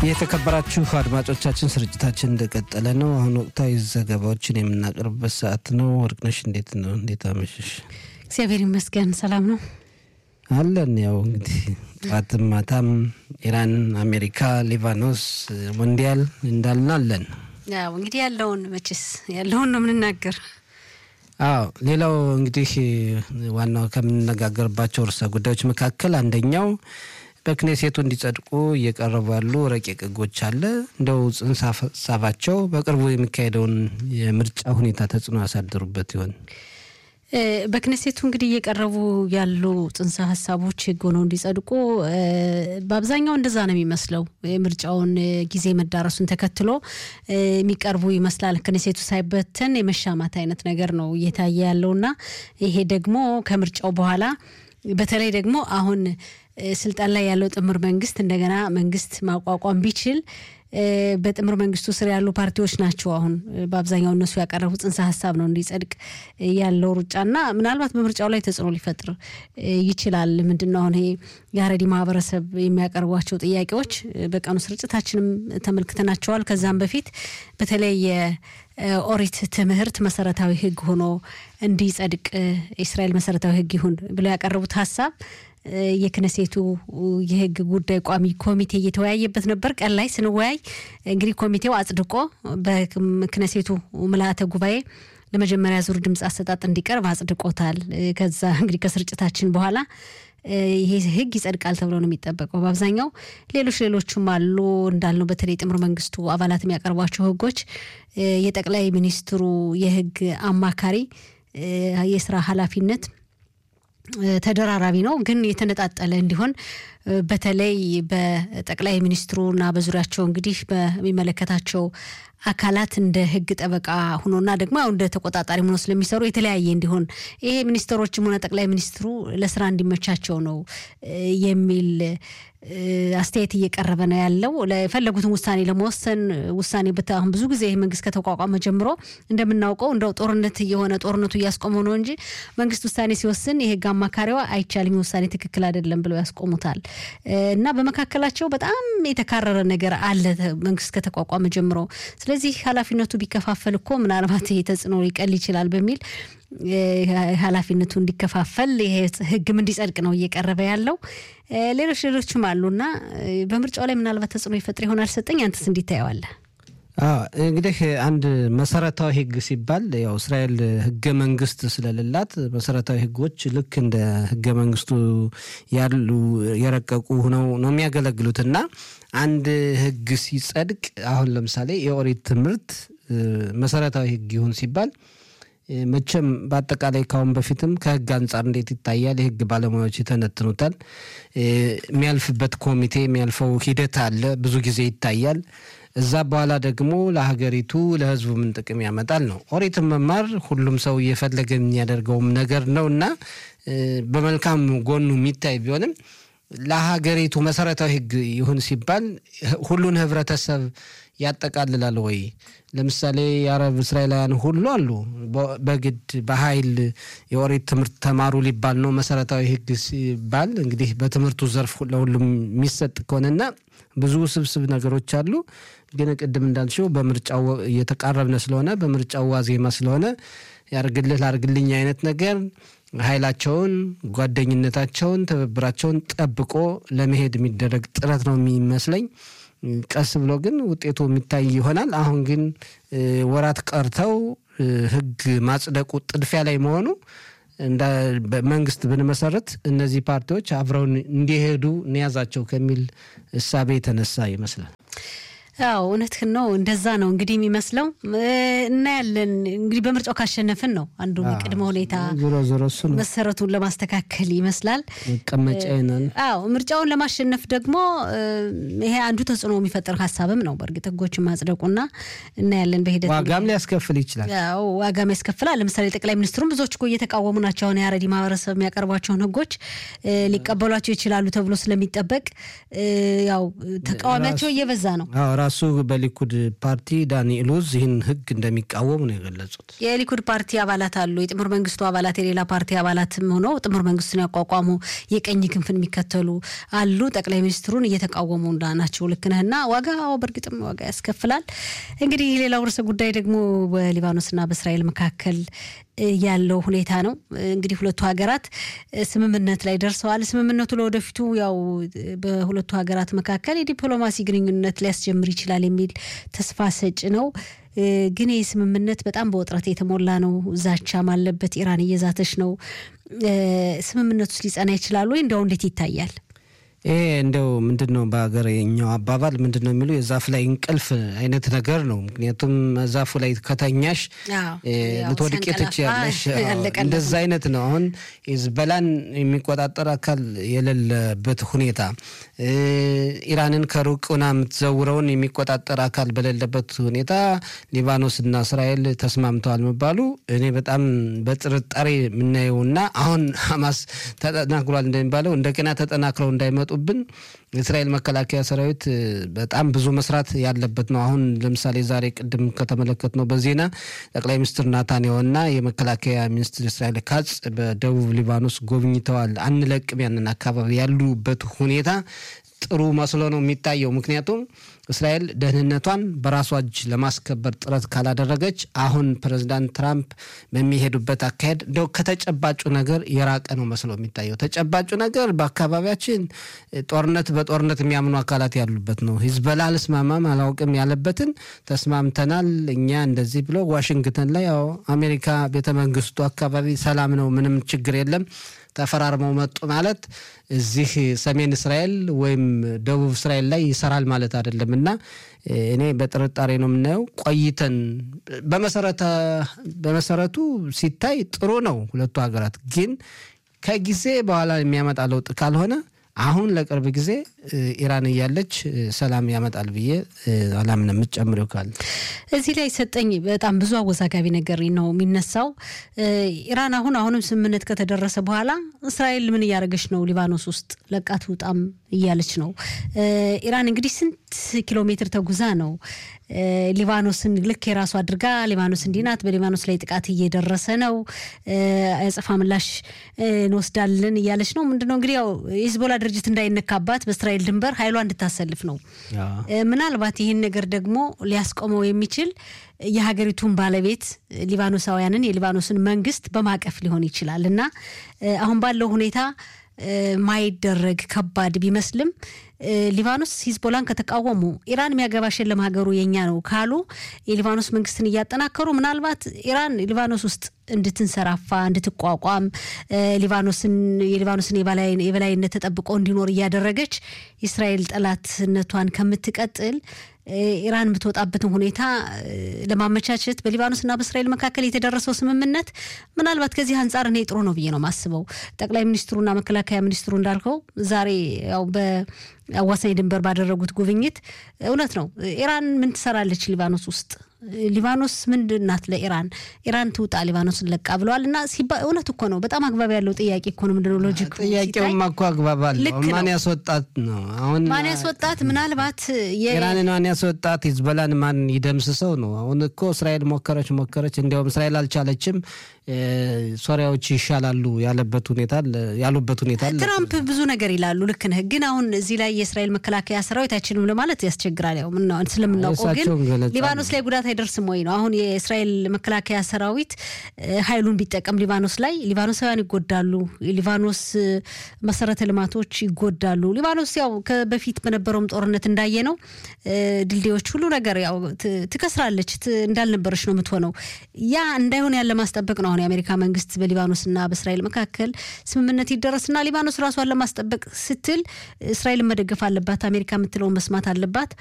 የተከበራችሁ አድማጮቻችን ስርጭታችን እንደቀጠለ ነው። አሁን ወቅታዊ ዘገባዎችን የምናቀርብበት ሰዓት ነው። ወርቅነሽ እንዴት ነው? እንዴት አመሸሽ? እግዚአብሔር ይመስገን ሰላም ነው አለን። ያው እንግዲህ ጠዋትም ማታም ኢራን፣ አሜሪካ፣ ሊባኖስ ሞንዲያል እንዳልን አለን። ያው እንግዲህ ያለውን መቼስ ያለውን ነው የምንናገር። አዎ ሌላው እንግዲህ ዋናው ከምንነጋገርባቸው ርዕሰ ጉዳዮች መካከል አንደኛው በክኔሴቱ እንዲጸድቁ እየቀረቡ ያሉ ረቂቅ ሕጎች አለ። እንደው ጽንሰ ሀሳባቸው በቅርቡ የሚካሄደውን የምርጫ ሁኔታ ተጽዕኖ ያሳድሩበት ይሆን? በክኔሴቱ እንግዲህ እየቀረቡ ያሉ ጽንሰ ሀሳቦች ሕግ ሆነው እንዲጸድቁ በአብዛኛው እንደዛ ነው የሚመስለው። የምርጫውን ጊዜ መዳረሱን ተከትሎ የሚቀርቡ ይመስላል። ክኔሴቱ ሳይበተን የመሻማት አይነት ነገር ነው እየታየ ያለውና ይሄ ደግሞ ከምርጫው በኋላ በተለይ ደግሞ አሁን ስልጣን ላይ ያለው ጥምር መንግስት እንደገና መንግስት ማቋቋም ቢችል በጥምር መንግስቱ ስር ያሉ ፓርቲዎች ናቸው አሁን በአብዛኛው እነሱ ያቀረቡ ጽንሰ ሀሳብ ነው እንዲጸድቅ ያለው ሩጫና ምናልባት በምርጫው ላይ ተጽዕኖ ሊፈጥር ይችላል። ምንድን ነው አሁን ይሄ የሀረሪ ማህበረሰብ የሚያቀርቧቸው ጥያቄዎች በቀኑ ስርጭታችንም ተመልክተናቸዋል። ከዛም በፊት በተለይ የኦሪት ትምህርት መሰረታዊ ህግ ሆኖ እንዲጸድቅ የእስራኤል መሰረታዊ ህግ ይሁን ብለው ያቀረቡት ሀሳብ የክነሴቱ የህግ ጉዳይ ቋሚ ኮሚቴ እየተወያየበት ነበር። ቀን ላይ ስንወያይ እንግዲህ ኮሚቴው አጽድቆ በክነሴቱ ምልአተ ጉባኤ ለመጀመሪያ ዙር ድምፅ አሰጣጥ እንዲቀርብ አጽድቆታል። ከዛ እንግዲህ ከስርጭታችን በኋላ ይሄ ህግ ይጸድቃል ተብሎ ነው የሚጠበቀው። በአብዛኛው ሌሎች ሌሎችም አሉ እንዳልነው በተለይ ጥምር መንግስቱ አባላት የሚያቀርቧቸው ህጎች የጠቅላይ ሚኒስትሩ የህግ አማካሪ የስራ ኃላፊነት ተደራራቢ ነው፣ ግን የተነጣጠለ እንዲሆን በተለይ በጠቅላይ ሚኒስትሩና በዙሪያቸው እንግዲህ በሚመለከታቸው አካላት እንደ ህግ ጠበቃ ሆኖና ደግሞ ያው እንደ ተቆጣጣሪ ሆኖ ስለሚሰሩ የተለያየ እንዲሆን ይሄ ሚኒስትሮችም ሆነ ጠቅላይ ሚኒስትሩ ለስራ እንዲመቻቸው ነው የሚል አስተያየት እየቀረበ ነው ያለው። የፈለጉትን ውሳኔ ለመወሰን ውሳኔ አሁን ብዙ ጊዜ ይህ መንግስት ከተቋቋመ ጀምሮ እንደምናውቀው እንደው ጦርነት እየሆነ ጦርነቱ እያስቆመው ነው እንጂ መንግስት ውሳኔ ሲወስን የህግ አማካሪዋ አይቻልም፣ ውሳኔ ትክክል አይደለም ብለው ያስቆሙታል። እና በመካከላቸው በጣም የተካረረ ነገር አለ መንግስት ከተቋቋመ ጀምሮ። ስለዚህ ኃላፊነቱ ቢከፋፈል እኮ ምናልባት ይሄ ተጽዕኖ ሊቀል ይችላል በሚል ኃላፊነቱ እንዲከፋፈል ይሄ ህግም እንዲጸድቅ ነው እየቀረበ ያለው። ሌሎች ሌሎችም አሉና በምርጫው ላይ ምናልባት ተጽዕኖ ይፈጥር ይሆናል። ሰጠኝ አንተስ እንዲታየዋለ? እንግዲህ አንድ መሰረታዊ ህግ ሲባል ያው እስራኤል ህገ መንግስት ስለሌላት መሰረታዊ ህጎች ልክ እንደ ህገ መንግስቱ ያሉ የረቀቁ ሆነው ነው የሚያገለግሉት እና አንድ ህግ ሲጸድቅ አሁን ለምሳሌ የኦሪት ትምህርት መሰረታዊ ህግ ይሁን ሲባል መቼም በአጠቃላይ ካሁን በፊትም ከህግ አንጻር እንዴት ይታያል? የህግ ባለሙያዎች ይተነትኑታል። የሚያልፍበት ኮሚቴ የሚያልፈው ሂደት አለ፣ ብዙ ጊዜ ይታያል። እዛ በኋላ ደግሞ ለሀገሪቱ ለህዝቡ ምን ጥቅም ያመጣል ነው። ኦሪትን መማር ሁሉም ሰው እየፈለገ የሚያደርገውም ነገር ነው እና በመልካም ጎኑ የሚታይ ቢሆንም ለሀገሪቱ መሰረታዊ ህግ ይሁን ሲባል ሁሉን ህብረተሰብ ያጠቃልላል ወይ? ለምሳሌ የአረብ እስራኤላውያን ሁሉ አሉ። በግድ በኃይል የኦሪት ትምህርት ተማሩ ሊባል ነው መሰረታዊ ህግ ሲባል እንግዲህ በትምህርቱ ዘርፍ ለሁሉም የሚሰጥ ከሆነና ብዙ ውስብስብ ነገሮች አሉ። ግን ቅድም እንዳልሽው በምርጫው እየተቃረብነ ስለሆነ በምርጫው ዋዜማ ስለሆነ ያርግልህ ላርግልኝ አይነት ነገር ኃይላቸውን፣ ጓደኝነታቸውን፣ ትብብራቸውን ጠብቆ ለመሄድ የሚደረግ ጥረት ነው የሚመስለኝ። ቀስ ብሎ ግን ውጤቱ የሚታይ ይሆናል። አሁን ግን ወራት ቀርተው ህግ ማጽደቁ ጥድፊያ ላይ መሆኑ መንግስት ብንመሰረት እነዚህ ፓርቲዎች አብረውን እንዲሄዱ እንያዛቸው ከሚል እሳቤ የተነሳ ይመስላል። አዎ እውነትህን ነው። እንደዛ ነው እንግዲህ የሚመስለው። እናያለን እንግዲህ በምርጫው ካሸነፍን ነው አንዱ ቅድመ ሁኔታ ዞሮ ዞሮ እሱ ነው መሰረቱን ለማስተካከል ይመስላል። መቀመጫ ይናል። አዎ ምርጫውን ለማሸነፍ ደግሞ ይሄ አንዱ ተጽዕኖ የሚፈጥር ሀሳብም ነው። በእርግጥ ህጎችን ማጽደቁና እናያለን በሂደት ዋጋም ሊያስከፍል ይችላል። አዎ ዋጋም ያስከፍላል። ለምሳሌ ጠቅላይ ሚኒስትሩም ብዙዎች እኮ እየተቃወሙ ናቸው። አሁን የአረዲ ማህበረሰብ የሚያቀርቧቸውን ህጎች ሊቀበሏቸው ይችላሉ ተብሎ ስለሚጠበቅ ያው ተቃዋሚያቸው እየበዛ ነው። ራሱ ራሱ በሊኩድ ፓርቲ ዳኒ ኢሉዝ ይህን ህግ እንደሚቃወሙ ነው የገለጹት። የሊኩድ ፓርቲ አባላት አሉ። የጥምር መንግስቱ አባላት የሌላ ፓርቲ አባላትም ሆነው ጥምር መንግስቱን ያቋቋሙ የቀኝ ክንፍን የሚከተሉ አሉ። ጠቅላይ ሚኒስትሩን እየተቃወሙ ናቸው። ልክ ነህና ዋጋ በእርግጥም ዋጋ ያስከፍላል። እንግዲህ ሌላው ርዕሰ ጉዳይ ደግሞ በሊባኖስና በእስራኤል መካከል ያለው ሁኔታ ነው። እንግዲህ ሁለቱ ሀገራት ስምምነት ላይ ደርሰዋል። ስምምነቱ ለወደፊቱ ያው በሁለቱ ሀገራት መካከል የዲፕሎማሲ ግንኙነት ሊያስጀምር ይችላል የሚል ተስፋ ሰጭ ነው። ግን ይህ ስምምነት በጣም በውጥረት የተሞላ ነው። ዛቻም አለበት። ኢራን እየዛተች ነው። ስምምነቱ ውስጥ ሊጸና ይችላል ወይ? እንዲያው እንዴት ይታያል? ይሄ እንደው ምንድን ነው በሀገርኛው አባባል ምንድን ነው የሚሉ የዛፍ ላይ እንቅልፍ አይነት ነገር ነው። ምክንያቱም ዛፉ ላይ ከተኛሽ ልትወድቂ ትችያለሽ። እንደዛ አይነት ነው። አሁን ሂዝቦላን የሚቆጣጠር አካል የሌለበት ሁኔታ፣ ኢራንን ከሩቅ ሆና የምትዘውረውን የሚቆጣጠር አካል በሌለበት ሁኔታ ሊባኖስና እስራኤል ተስማምተዋል መባሉ እኔ በጣም በጥርጣሬ የምናየውና አሁን ሀማስ ተጠናክሯል እንደሚባለው እንደገና ተጠናክረው እንዳይመጡ ብን የእስራኤል መከላከያ ሰራዊት በጣም ብዙ መስራት ያለበት ነው። አሁን ለምሳሌ ዛሬ ቅድም ከተመለከት ነው በዜና ጠቅላይ ሚኒስትር ናታንያሁና የመከላከያ ሚኒስትር እስራኤል ካጽ በደቡብ ሊባኖስ ጎብኝተዋል። አንለቅም ያንን አካባቢ ያሉበት ሁኔታ ጥሩ መስሎ ነው የሚታየው። ምክንያቱም እስራኤል ደህንነቷን በራሷ እጅ ለማስከበር ጥረት ካላደረገች አሁን ፕሬዚዳንት ትራምፕ በሚሄዱበት አካሄድ እንደው ከተጨባጩ ነገር የራቀ ነው መስሎ የሚታየው። ተጨባጩ ነገር በአካባቢያችን ጦርነት በጦርነት የሚያምኑ አካላት ያሉበት ነው። ሂዝቦላ አልስማማም አላውቅም ያለበትን ተስማምተናል እኛ እንደዚህ ብሎ ዋሽንግተን ላይ ያው አሜሪካ ቤተ መንግስቱ አካባቢ ሰላም ነው፣ ምንም ችግር የለም ተፈራርመው መጡ ማለት እዚህ ሰሜን እስራኤል ወይም ደቡብ እስራኤል ላይ ይሰራል ማለት አይደለም እና እኔ በጥርጣሬ ነው የምናየው። ቆይተን በመሰረቱ ሲታይ ጥሩ ነው ሁለቱ ሀገራት ግን ከጊዜ በኋላ የሚያመጣ ለውጥ ካልሆነ አሁን ለቅርብ ጊዜ ኢራን እያለች ሰላም ያመጣል ብዬ አላምንም። የምትጨምሪው ካለ እዚህ ላይ ሰጠኝ። በጣም ብዙ አወዛጋቢ ነገር ነው የሚነሳው። ኢራን አሁን አሁንም ስምምነት ከተደረሰ በኋላ እስራኤል ምን እያደረገች ነው? ሊባኖስ ውስጥ ለቃት ውጣም እያለች ነው። ኢራን እንግዲህ ስንት ኪሎ ሜትር ተጉዛ ነው ሊባኖስን ልክ የራሱ አድርጋ ሊባኖስ እንዲህ ናት፣ በሊባኖስ ላይ ጥቃት እየደረሰ ነው፣ አጸፋ ምላሽ እንወስዳለን እያለች ነው። ምንድነው እንግዲህ ያው የሂዝቦላ ድርጅት እንዳይነካባት በእስራኤል ድንበር ኃይሏ እንድታሰልፍ ነው። ምናልባት ይህን ነገር ደግሞ ሊያስቆመው የሚችል የሀገሪቱን ባለቤት ሊባኖሳውያንን የሊባኖስን መንግስት በማቀፍ ሊሆን ይችላል እና አሁን ባለው ሁኔታ ማይደረግ ከባድ ቢመስልም ሊባኖስ ሂዝቦላን ከተቃወሙ ኢራን የሚያገባሽ የለም ሀገሩ የኛ ነው ካሉ የሊባኖስ መንግስትን እያጠናከሩ ምናልባት ኢራን ሊባኖስ ውስጥ እንድትንሰራፋ እንድትቋቋም ሊባኖስን የሊባኖስን የበላይነት ተጠብቆ እንዲኖር እያደረገች የእስራኤል ጠላትነቷን ከምትቀጥል ኢራን የምትወጣበትን ሁኔታ ለማመቻቸት በሊባኖስና በእስራኤል መካከል የተደረሰው ስምምነት ምናልባት ከዚህ አንጻር እኔ ጥሩ ነው ብዬ ነው የማስበው። ጠቅላይ ሚኒስትሩና መከላከያ ሚኒስትሩ እንዳልከው ዛሬ ያው በአዋሳኝ ድንበር ባደረጉት ጉብኝት እውነት ነው ኢራን ምን ትሰራለች ሊባኖስ ውስጥ ሊባኖስ ምንድን ናት ለኢራን? ኢራን ትውጣ ሊባኖስን ለቃ ብለዋል። እና እውነት እኮ ነው። በጣም አግባብ ያለው ጥያቄ እኮ ነው። ምንድነው ሎጂክ? ጥያቄውማ እኮ አግባብ አለው። ማን ያስወጣት ነው አሁን? ማን ያስወጣት? ምናልባት ኢራንን ማን ያስወጣት? ሂዝቦላን ማን ይደምስሰው ነው? አሁን እኮ እስራኤል ሞከረች ሞከረች፣ እንዲያውም እስራኤል አልቻለችም። ሶሪያዎች ይሻላሉ ያለበት ሁኔታ ያሉበት ሁኔታ ትራምፕ ብዙ ነገር ይላሉ። ልክ ነህ። ግን አሁን እዚህ ላይ የእስራኤል መከላከያ ሰራዊት አይችልም ለማለት ያስቸግራል። ያው ስለምናውቀው ግን ሊባኖስ ላይ ጉዳት አይደርስም ወይ ነው አሁን የእስራኤል መከላከያ ሰራዊት ኃይሉን ቢጠቀም ሊባኖስ ላይ ሊባኖሳውያን ይጎዳሉ። ሊባኖስ መሰረተ ልማቶች ይጎዳሉ። ሊባኖስ ያው በፊት በነበረውም ጦርነት እንዳየ ነው ድልድዮች፣ ሁሉ ነገር ያው ትከስራለች፣ እንዳልነበረች ነው የምትሆነው። ያ እንዳይሆን ያለ ማስጠበቅ ነው አሁን የአሜሪካ መንግስት በሊባኖስና በእስራኤል መካከል ስምምነት ይደረስና ሊባኖስ ራሷን ለማስጠበቅ ስትል እስራኤልን መደገፍ አለባት። አሜሪካ የምትለውን መስማት አለባት።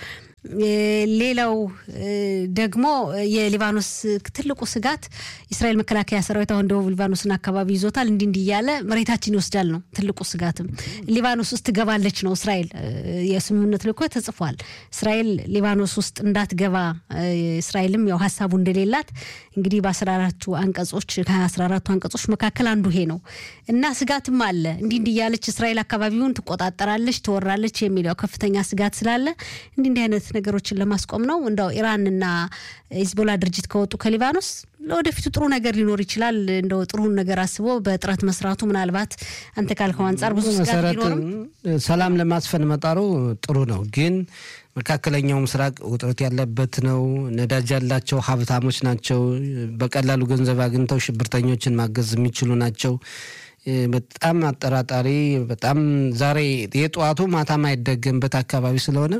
ሌላው ደግሞ የሊባኖስ ትልቁ ስጋት የእስራኤል መከላከያ ሰራዊት አሁን ደቡብ ሊባኖስን አካባቢ ይዞታል። እንዲህ እንዲህ እያለ መሬታችን ይወስዳል ነው ትልቁ ስጋትም። ሊባኖስ ውስጥ ትገባለች ነው እስራኤል የስምምነት ልኮ ተጽፏል። እስራኤል ሊባኖስ ውስጥ እንዳትገባ እስራኤልም ያው ሀሳቡ እንደሌላት እንግዲህ በአስራ አራቱ አንቀጾች ከአስራ አራቱ አንቀጾች መካከል አንዱ ይሄ ነው እና ስጋትም አለ። እንዲህ እንዲህ እያለች እስራኤል አካባቢውን ትቆጣጠራለች፣ ትወራለች የሚለው ከፍተኛ ስጋት ስላለ እንዲህ እንዲህ አይነት ነገሮችን ለማስቆም ነው። እንደው ኢራንና ሂዝቦላ ድርጅት ከወጡ ከሊባኖስ ለወደፊቱ ጥሩ ነገር ሊኖር ይችላል። እንደው ጥሩን ነገር አስቦ በጥረት መስራቱ ምናልባት አንተ ካልከው አንጻር ብዙ ስጋት መሰረት ቢኖርም ሰላም ለማስፈን መጣሩ ጥሩ ነው፣ ግን መካከለኛው ምስራቅ ውጥረት ያለበት ነው። ነዳጅ ያላቸው ሀብታሞች ናቸው። በቀላሉ ገንዘብ አግኝተው ሽብርተኞችን ማገዝ የሚችሉ ናቸው። እ፣ በጣም አጠራጣሪ በጣም ዛሬ የጠዋቱ ማታ ማይደገምበት አካባቢ ስለሆነ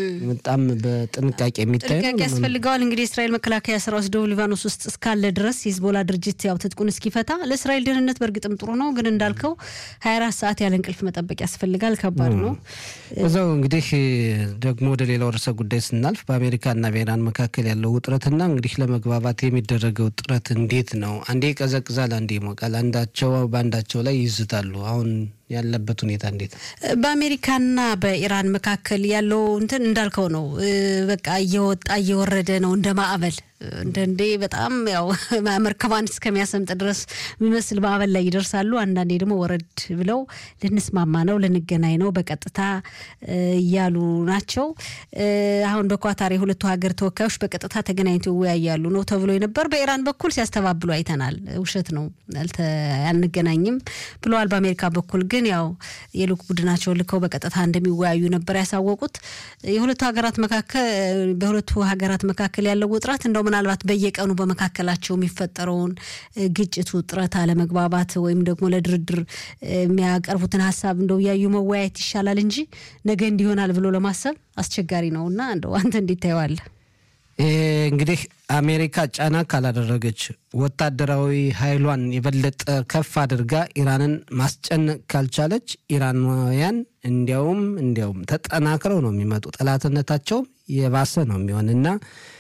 በጣም በጥንቃቄ የሚታይ ጥንቃቄ ነው። ያስፈልገዋል። እንግዲህ የእስራኤል መከላከያ ሰራዊት ደቡብ ሊባኖስ ውስጥ እስካለ ድረስ የሂዝቦላ ድርጅት ያው ትጥቁን እስኪፈታ ለእስራኤል ደህንነት በእርግጥም ጥሩ ነው፣ ግን እንዳልከው 24 ሰዓት ያለ እንቅልፍ መጠበቅ ያስፈልጋል። ከባድ ነው። እዛው እንግዲህ ደግሞ ወደ ሌላው ርዕሰ ጉዳይ ስናልፍ በአሜሪካና በኢራን መካከል ያለው ውጥረትና እንግዲህ ለመግባባት የሚደረገው ጥረት እንዴት ነው? አንዴ ይቀዘቅዛል፣ አንዴ ይሞቃል። አንዳቸው በአንዳቸው ላይ ይዝታሉ። አሁን ያለበት ሁኔታ እንዴት ነው? በአሜሪካና በኢራን መካከል ያለው እንትን እንዳልከው ነው። እ፣ በቃ እየወጣ እየወረደ ነው እንደ ማዕበል እንደንዴ በጣም ያው መርከቧን እስከሚያሰምጥ ድረስ የሚመስል ማዕበል ላይ ይደርሳሉ። አንዳንዴ ደግሞ ወረድ ብለው ልንስማማ ነው ልንገናኝ ነው በቀጥታ እ፣ እያሉ ናቸው። እ፣ አሁን በኳታር የሁለቱ ሀገር ተወካዮች በቀጥታ ተገናኝተው ይወያያሉ ነው ተብሎ የነበር በኢራን በኩል ሲያስተባብሉ አይተናል። ውሸት ነው አልተ- አንገናኝም ብለዋል። በአሜሪካ በኩል ግን ያው የልዑክ ቡድናቸውን ልከው በቀጥታ እንደሚወያዩ ነበር ያሳወቁት። የሁለቱ ሀገራት መካከል በሁለቱ ሀገራት መካከል ያለው ውጥረት እንደው ምናልባት በየቀኑ በመካከላቸው የሚፈጠረውን እ፣ ግጭት፣ ውጥረት፣ አለመግባባት ወይም ደግሞ ለድርድር እ፣ የሚያቀርቡትን ሀሳብ እንደው እያዩ መወያየት ይሻላል እንጂ ነገ እንዲሆናል ብሎ ለማሰብ አስቸጋሪ ነው እና እንደው አንተ እንዴት ታየዋለህ? ይሄ እንግዲህ አሜሪካ ጫና ካላደረገች ወታደራዊ ኃይሏን የበለጠ ከፍ አድርጋ ኢራንን ማስጨነቅ ካልቻለች ኢራናውያን እንዲያውም እንዲያውም ተጠናክረው ነው የሚመጡ ጠላትነታቸውም የባሰ ነው የሚሆን እና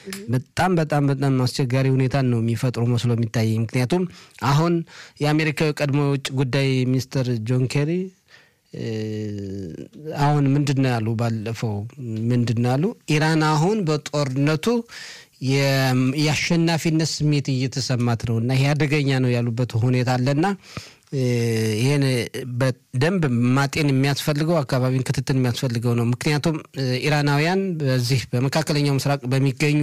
በጣም በጣም በጣም አስቸጋሪ ሁኔታን ነው የሚፈጥሩ መስሎ የሚታይ ምክንያቱም አሁን የአሜሪካዊ ቀድሞ የውጭ ጉዳይ ሚኒስትር ጆን ኬሪ እ፣ አሁን ምንድን ነው ያሉ? ባለፈው ምንድን ነው ያሉ? ኢራን አሁን በጦርነቱ የ- የአሸናፊነት ስሜት እየተሰማት ነው እና ይሄ አደገኛ ነው ያሉበት ሁኔታ አለና እ፣ ይህን በደንብ ማጤን የሚያስፈልገው አካባቢን ክትትል የሚያስፈልገው ነው። ምክንያቱም እ፣ ኢራናውያን በዚህ በመካከለኛው ምስራቅ በሚገኙ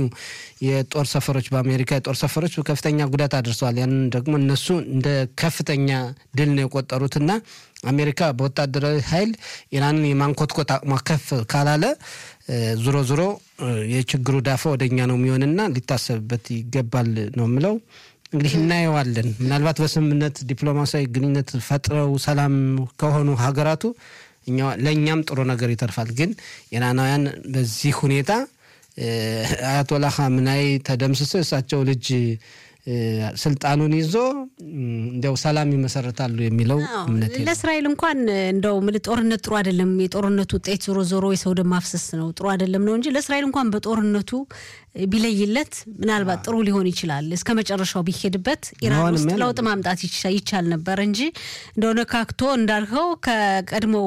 የጦር ሰፈሮች በአሜሪካ የጦር ሰፈሮች ከፍተኛ ጉዳት አድርሰዋል። ያንን ደግሞ እነሱ እንደ ከፍተኛ ድል ነው የቆጠሩትና አሜሪካ በወታደራዊ ኃይል ኢራንን የማንኮትኮት አቅሟ ከፍ ካላለ እ፣ ዞሮ ዞሮ እ፣ የችግሩ ዳፋ ወደኛ ነው የሚሆንና ሊታሰብበት ይገባል ነው የምለው። እንግዲህ እናየዋለን። ምናልባት በስምምነት ዲፕሎማሲያዊ ግንኙነት ፈጥረው ሰላም ከሆኑ ሀገራቱ እኛ- ለእኛም ጥሩ ነገር ይተርፋል። ግን ኢራናውያን በዚህ ሁኔታ እ፣ አያቶላ ኻሜኒ ተደምስሰው የእሳቸው ልጅ እ፣ ስልጣኑን ይዞ እም፣ እንዲያው ሰላም ይመሰረታሉ የሚለው አዎ፣ እምነት የለም። ለእስራኤል እንኳን እንደው ምል ጦርነት ጥሩ አይደለም። የጦርነቱ ውጤት ዞሮ ዞሮ የሰው ደም ማፍሰስ ነው፣ ጥሩ አይደለም ነው እንጂ ለእስራኤል እንኳን በጦርነቱ ቢለይለት ምናልባት ጥሩ ሊሆን ይችላል። እስከ መጨረሻው ቢሄድበት ኢራን መሆንም ውስጥ ያለ- ለውጥ ማምጣት ይቻ- ይቻል ነበር እንጂ እንደሆነ ካክቶ እንዳልከው ከቀድሞ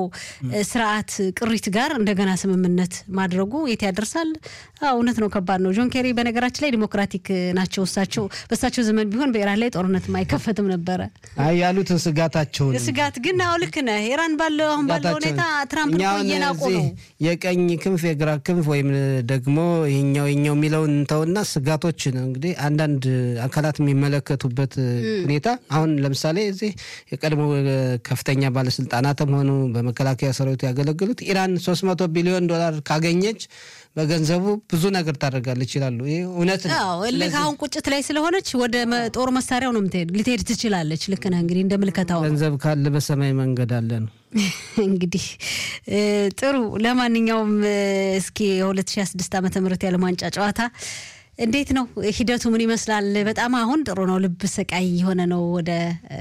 ስርዓት ቅሪት ጋር እንደገና ስምምነት ማድረጉ የት ያደርሳል? አዎ እውነት ነው፣ ከባድ ነው። ጆን ኬሪ በነገራችን ላይ ዲሞክራቲክ ናቸው። እሳቸው በእሳቸው ዘመን ቢሆን በኢራን ላይ ጦርነት አይከፈትም ነበረ። አይ ያሉትን ስጋታቸውን ስጋት ግን አዎ ልክ ነህ። ኢራን ባለው አሁን ባለው ሁኔታ ትራምፕ እኛ እኮ አሁን እየናቁ እዚህ ነው። የቀኝ ክንፍ የግራ ክንፍ ወይም ደግሞ ይኛው ይኛው የሚለውን እንተውና ስጋቶች ነው እንግዲህ አንዳንድ አካላት የሚመለከቱበት ሁኔታ አሁን ለምሳሌ እዚህ የቀድሞ ከፍተኛ ባለስልጣናትም ሆኑ በመከላከያ ሰራዊቱ ያገለግሉት ኢራን 300 ቢሊዮን ዶላር ካገኘች በገንዘቡ ብዙ ነገር ታደርጋለች ይላሉ። ይህ እውነት ነው። አዎ ልክ ስለዚህ አሁን ቁጭት ላይ ስለሆነች ወደ መ- ጦር መሳሪያው ነው የምትሄድ ልትሄድ ትችላለች። ልክ ነህ እንግዲህ እንደ ምልከታው ነው። ገንዘብ ካለ በሰማይ መንገድ አለ ነው። እንግዲህ እ፣ ጥሩ ለማንኛውም እ፣ እስኪ የ2026 ዓመተ ምህረት የዓለም ዋንጫ ጨዋታ እንዴት ነው ሂደቱ? ምን ይመስላል? በጣም አሁን ጥሩ ነው። ልብ ሰቃይ የሆነ ነው። ወደ እ፣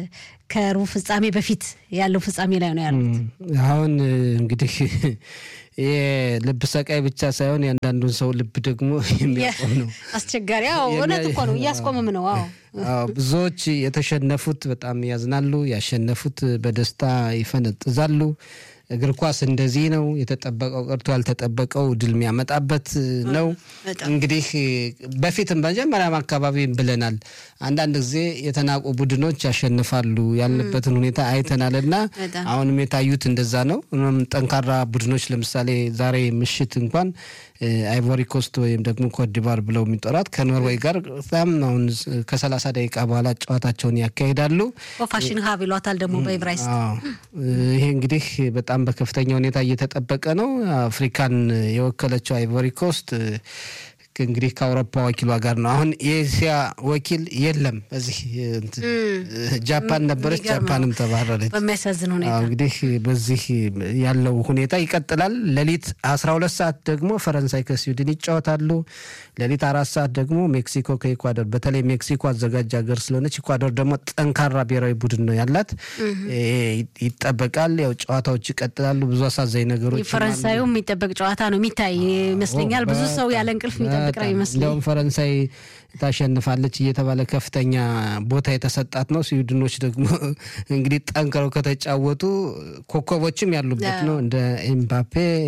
ከሩብ ፍጻሜ በፊት ያለው ፍጻሜ ላይ ነው ያሉት። አሁን እንግዲህ የልብ ሰቃይ ብቻ ሳይሆን የአንዳንዱን ሰው ልብ ደግሞ የሚያቆም ነው። አስቸጋሪ አዎ፣ እውነት እኮ ነው። እያስቆምም ነው። አዎ አዎ፣ ብዙዎች የተሸነፉት በጣም ያዝናሉ፣ ያሸነፉት በደስታ ይፈነጥዛሉ። እግር ኳስ እንደዚህ ነው። የተጠበቀው ቀርቶ ያልተጠበቀው ድል የሚያመጣበት ነው። እንግዲህ በፊትም በመጀመሪያም አካባቢ ብለናል። አንዳንድ ጊዜ የተናቁ ቡድኖች ያሸንፋሉ ያልንበትን ሁኔታ አይተናል እና አሁንም የታዩት እንደዛ ነው። ጠንካራ ቡድኖች ለምሳሌ ዛሬ ምሽት እንኳን አይቮሪ ኮስት ወይም ደግሞ ኮትዲቫር ብለው የሚጠራት ከኖርዌይ ጋር በጣም አሁን ከሰላሳ ደቂቃ በኋላ ጨዋታቸውን ያካሂዳሉ። ፋሽን ሀብ ይሏታል ደግሞ በኢብራይስጥ። ይሄ እንግዲህ በጣም በከፍተኛ ሁኔታ እየተጠበቀ ነው። አፍሪካን የወከለችው አይቮሪ ኮስት እንግዲህ ከአውሮፓ ወኪሏ ጋር ነው። አሁን የኤስያ ወኪል የለም። እዚህ ጃፓን ነበረች፣ ጃፓንም ተባረረች። በሚያሳዝን ሁኔታ እንግዲህ በዚህ ያለው ሁኔታ ይቀጥላል። ሌሊት አስራ ሁለት ሰዓት ደግሞ ፈረንሳይ ከስዊድን ይጫወታሉ። ሌሊት አራት ሰዓት ደግሞ ሜክሲኮ ከኢኳዶር። በተለይ ሜክሲኮ አዘጋጅ ሀገር ስለሆነች ኢኳዶር ደግሞ ጠንካራ ብሔራዊ ቡድን ነው ያላት፣ ይጠበቃል። ያው ጨዋታዎች ይቀጥላሉ። ብዙ አሳዛኝ ነገሮች ፈረንሳዩ የሚጠበቅ ጨዋታ ነው የሚታይ ይመስለኛል። ብዙ ሰው ያለ እንቅልፍ የሚጠብቅ ነው ይመስለኝ። እንዲያውም ፈረንሳይ ታሸንፋለች እየተባለ ከፍተኛ ቦታ የተሰጣት ነው። ስዊድኖች ደግሞ እንግዲህ ጠንክረው ከተጫወቱ ኮከቦችም ያሉበት ነው። እንደ ኤምባፔ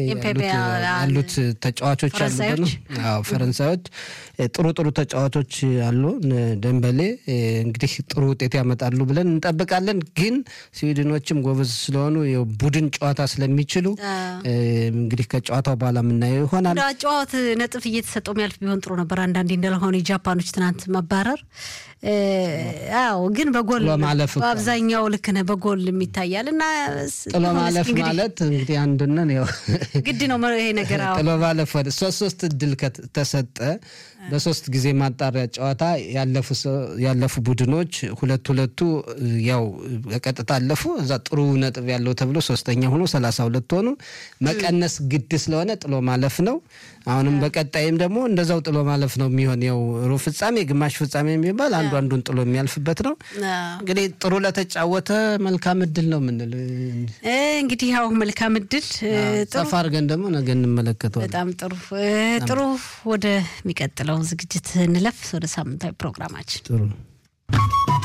ያሉት ተጫዋቾች ያሉበት ነው። ፈረንሳዮች ጥሩ ጥሩ ተጫዋቾች አሉ። ደንበሌ እንግዲህ ጥሩ ውጤት ያመጣሉ ብለን እንጠብቃለን። ግን ስዊድኖችም ጎበዝ ስለሆኑ ቡድን ጨዋታ ስለሚችሉ እንግዲህ ከጨዋታው በኋላ የምናየው ይሆናል። ጨዋት ነጥብ እየተሰጠው የሚያልፍ ቢሆን ጥሩ ነበር። አንዳንዴ እንደለሆነ የጃፓኖች ትናንት መባረር አዎ ግን በጎል በአብዛኛው ልክ ነህ፣ በጎል የሚታያል እና ጥሎ ማለፍ ማለት እንግዲህ አንዱነን ያው ግድ ነው ይሄ ነገር። ጥሎ ማለፍ ወደ ሶስት ሶስት እድል ተሰጠ። በሶስት ጊዜ ማጣሪያ ጨዋታ ያለፉ ቡድኖች ሁለት ሁለቱ ያው ቀጥታ አለፉ። እዛ ጥሩ ነጥብ ያለው ተብሎ ሶስተኛ ሆኖ ሰላሳ ሁለት ሆኑ። መቀነስ ግድ ስለሆነ ጥሎ ማለፍ ነው። አሁንም በቀጣይም ደግሞ እንደዛው ጥሎ ማለፍ ነው የሚሆን ያው ሩብ ፍጻሜ፣ ግማሽ ፍጻሜ የሚባል አንዱ አንዱን ጥሎ የሚያልፍበት ነው። እንግዲህ ጥሩ ለተጫወተ መልካም እድል ነው የምንል እንግዲህ ያው መልካም እድል ሰፋ አድርገን ደግሞ ነገ እንመለከተዋለን። በጣም ጥሩ ጥሩ። ወደሚቀጥለው ዝግጅት እንለፍ። ወደ ሳምንታዊ ፕሮግራማችን ጥሩ